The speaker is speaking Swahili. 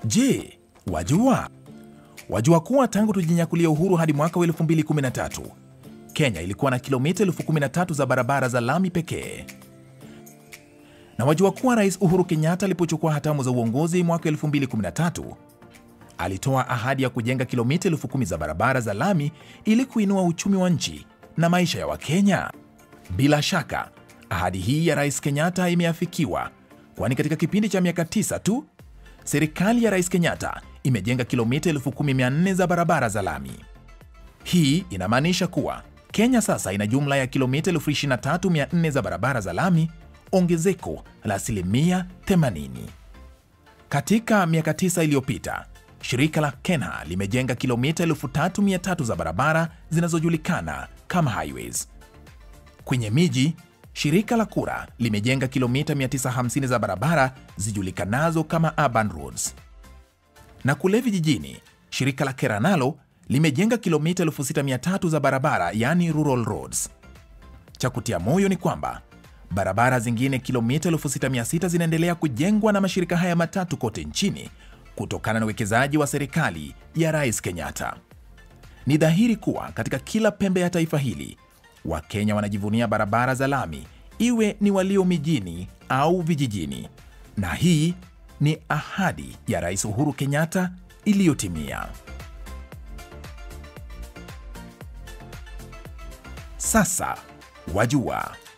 Je, wajua? Wajua kuwa tangu tujinyakulia uhuru hadi mwaka wa 2013 Kenya ilikuwa na kilomita elfu 13 za barabara za lami pekee. Na wajua kuwa Rais Uhuru Kenyatta alipochukua hatamu za uongozi mwaka 2013 alitoa ahadi ya kujenga kilomita elfu kumi za barabara za lami ili kuinua uchumi wa nchi na maisha ya Wakenya. Bila shaka ahadi hii ya Rais Kenyatta imeafikiwa, kwani katika kipindi cha miaka tisa tu serikali ya Rais Kenyatta imejenga kilomita 1400 za barabara za lami. Hii inamaanisha kuwa Kenya sasa ina jumla ya kilomita 23400 za barabara za lami, ongezeko la asilimia 80. Katika miaka tisa iliyopita, shirika la KENHA limejenga kilomita 3300 za barabara zinazojulikana kama highways. Kwenye miji, shirika la KURA limejenga kilomita 950 za barabara zijulikanazo kama urban roads. Na kule vijijini, shirika la KERA nalo limejenga kilomita 6300 za barabara yani rural roads. Cha kutia moyo ni kwamba barabara zingine kilomita 6600 zinaendelea kujengwa na mashirika haya matatu kote nchini kutokana na uwekezaji wa serikali ya Rais Kenyatta. Ni dhahiri kuwa katika kila pembe ya taifa hili Wakenya wanajivunia barabara za lami, iwe ni walio mijini au vijijini, na hii ni ahadi ya Rais Uhuru Kenyatta iliyotimia. Sasa wajua.